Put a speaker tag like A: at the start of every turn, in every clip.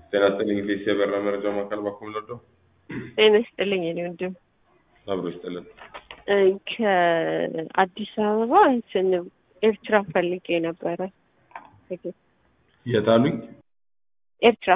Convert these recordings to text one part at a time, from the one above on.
A: ጤና ይስጥልኝ ኢቢኤስ የበራ መረጃ ማዕከል ባኩም ለዶ
B: ጤና ይስጥልኝ የኔ ወንድም
A: አብሮ ይስጥልን።
B: እ ከአዲስ አበባ እንትን ኤርትራ ፈልጌ ነበረ።
A: የት አሉኝ?
B: ኤርትራ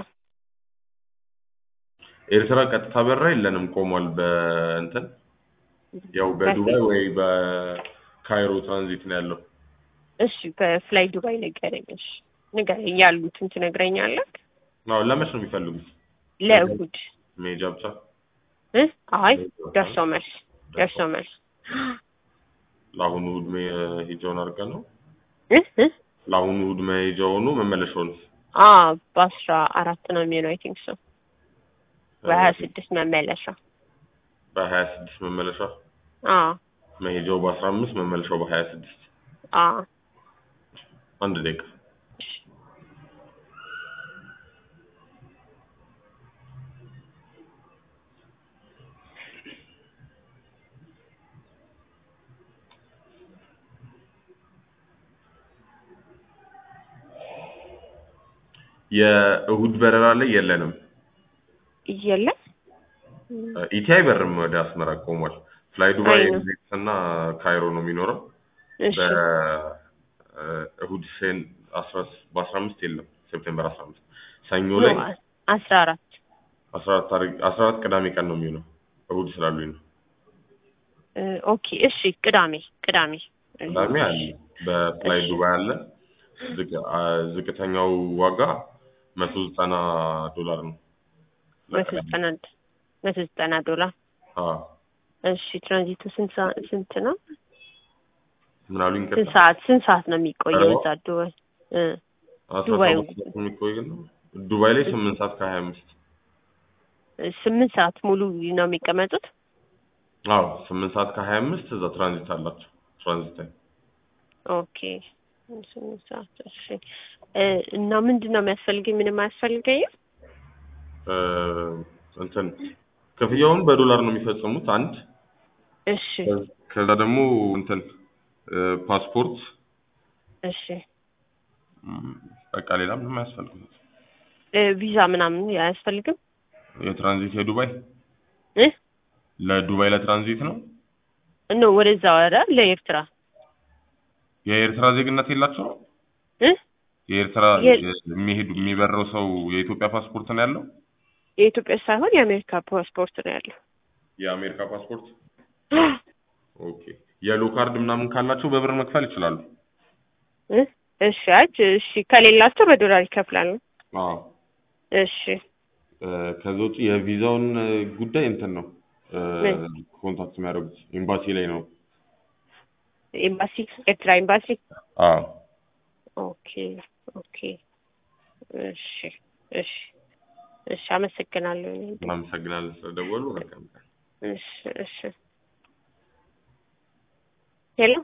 A: ኤርትራ ቀጥታ በራ የለንም፣ ቆሟል። በእንትን ያው በዱባይ ወይ በካይሮ ትራንዚት ነው ያለው።
B: እሺ በፍላይ ዱባይ ንገረኝ። እሺ ንገረኝ፣ ያሉትን ትነግረኛለህ?
A: አዎ ለመች ነው የሚፈልጉት?
B: ለእሑድ
A: መሄጃ ብቻ?
B: እ አይ ደርሶ መልስ ደርሶ መልስ
A: ለአሁኑ እሑድ መሄጃውን አድርገን ነው
B: እ እ
A: ለአሁኑ እሑድ መሄጃውኑ መመለሻውን
B: አ በአስራ አራት ነው የሚሆነው አይ ቲንክ ሶ በሀያ ስድስት መመለሻ
A: በሀያ ስድስት መመለሻ
B: አ
A: መሄጃው በአስራ አምስት መመለሻው በሀያ ስድስት
B: አ
A: አንድ ደቂቃ የእሁድ በረራ ላይ የለንም።
B: የለም
A: ኢቲ አይበርም ወደ አስመራ ቆሟል። ፍላይ ዱባይ
B: አይ ነው።
A: ኤሚሬትስ እና ካይሮ ነው የሚኖረው።
B: እሺ
A: በእሁድ ሴን አስራ በአስራ አምስት የለም ሴፕቴምበር አስራ አምስት ሰኞ ላይ
B: አስራ አራት
A: አስራ አራት ታሪክ አስራ አራት ቅዳሜ ቀን ነው የሚሆነው እሁድ ስላሉኝ ነው።
B: እ ኦኬ እሺ ቅዳሜ ቅዳሜ
A: ቅዳሜ አለ በፍላይ
B: እሺ።
A: ዱባይ አለ። ዝቅ- አ- ዝቅተኛው ዋጋ መቶ ዘጠና ዶላር ነው።
B: መቶ ዘጠና መቶ ዘጠና ዶላር
A: አዎ
B: እሺ ትራንዚቱ ስንት ሰዓት ስንት ነው?
A: ምን አሉኝ?
B: ስንት ሰዓት ስንት ሰዓት ነው የሚቆየው
A: አርባ?
B: እዛ ዱባይ? እ
A: አስራ
B: ዱባይ
A: ሰባት ሰዓት የሚቆይ ነው። ዱባይ ላይ ስምንት ሰዓት ከሀያ አምስት
B: ስምንት ሰዓት ሙሉ ነው የሚቀመጡት?
A: አዎ ስምንት ሰዓት ከሀያ አምስት እዛ ትራንዚት አላቸው። ትራንዚት ታይም
B: ኦኬ ስምንት ሰዓት እሺ። እ እና ምንድን ነው የሚያስፈልገኝ? ምንም አያስፈልገኝም?
A: እ እንትን ክፍያውን በዶላር ነው የሚፈጽሙት አንድ
B: እሺ
A: ከዛ ደግሞ እንትን እ ፓስፖርት
B: እሺ
A: ም፣ በቃ ሌላ ምንም አያስፈልግም።
B: እ ቪዛ ምናምን አያስፈልግም?
A: የትራንዚት የዱባይ
B: እ
A: ለዱባይ ለትራንዚት ነው።
B: ኖ ወደዛ ወረ ለኤርትራ
A: የኤርትራ ዜግነት የላቸው
B: እ
A: የኤርትራ
B: የ-
A: የሚሄዱ የሚበረው ሰው የኢትዮጵያ ፓስፖርት ነው ያለው።
B: የኢትዮጵያ ሳይሆን የአሜሪካ ፓስፖርት ነው ያለው።
A: የአሜሪካ ፓስፖርት ኦኬ። የሎ ካርድ ምናምን ካላቸው በብር መክፈል ይችላሉ።
B: እ እሺ አይ እሺ ከሌላቸው በዶላር ይከፍላሉ።
A: አዎ
B: እሺ
A: እ ከዛ ውጭ የቪዛውን እ ጉዳይ እንትን ነው እ
B: ምን?
A: ኮንታክት የሚያደርጉት ኤምባሲ ላይ ነው።
B: ኤምባሲ ኤርትራ ኤምባሲ
A: አዎ
B: ኦኬ ኦኬ እሺ እሺ እሺ አመሰግናለሁ። እኔ እንዴ።
A: እናመሰግናለን ስለደወሉ። መልካም ቀን።
B: እሺ እሺ ሄሎ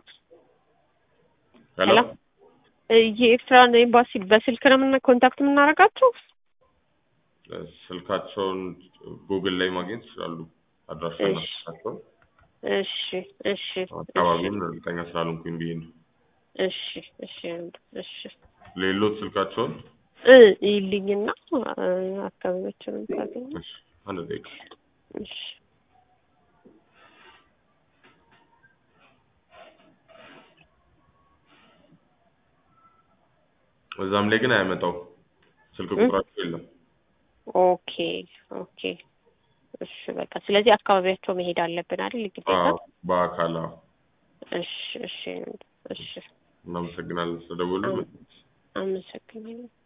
A: ሄሎ
B: ሄሎ እ የኤርትራን ኤምባሲ በስልክ ነው የምና ኮንታክት የምናደርጋቸው?
A: እ ስልካቸውን ጉግል ላይ ማግኘት ይችላሉ። አድራሻና
B: እሺ።
A: ስልካቸውን
B: እሺ እሺ
A: አካባቢውን እርግጠኛ ስላልሆንኩኝ ብዬ ነው።
B: እሺ እሺ እሺ
A: ሌሎት ስልካቸውን
B: እ ይልኝና እ አካባቢዎችን ካገኘ
A: እሺ፣ አንድ ደቂቃ
B: እሺ
A: እዛም ላይ ግን አያመጣው ስልክ ቁጥራቸው የለም።
B: ኦኬ ኦኬ እሺ በቃ ስለዚህ አካባቢያቸው መሄድ አለብን አይደል ግዴታ?
A: አዎ፣ በአካል አዎ።
B: እሺ እሺ እሺ
A: እናመሰግናለን ስለደወሉ።
B: አመሰግናለሁ።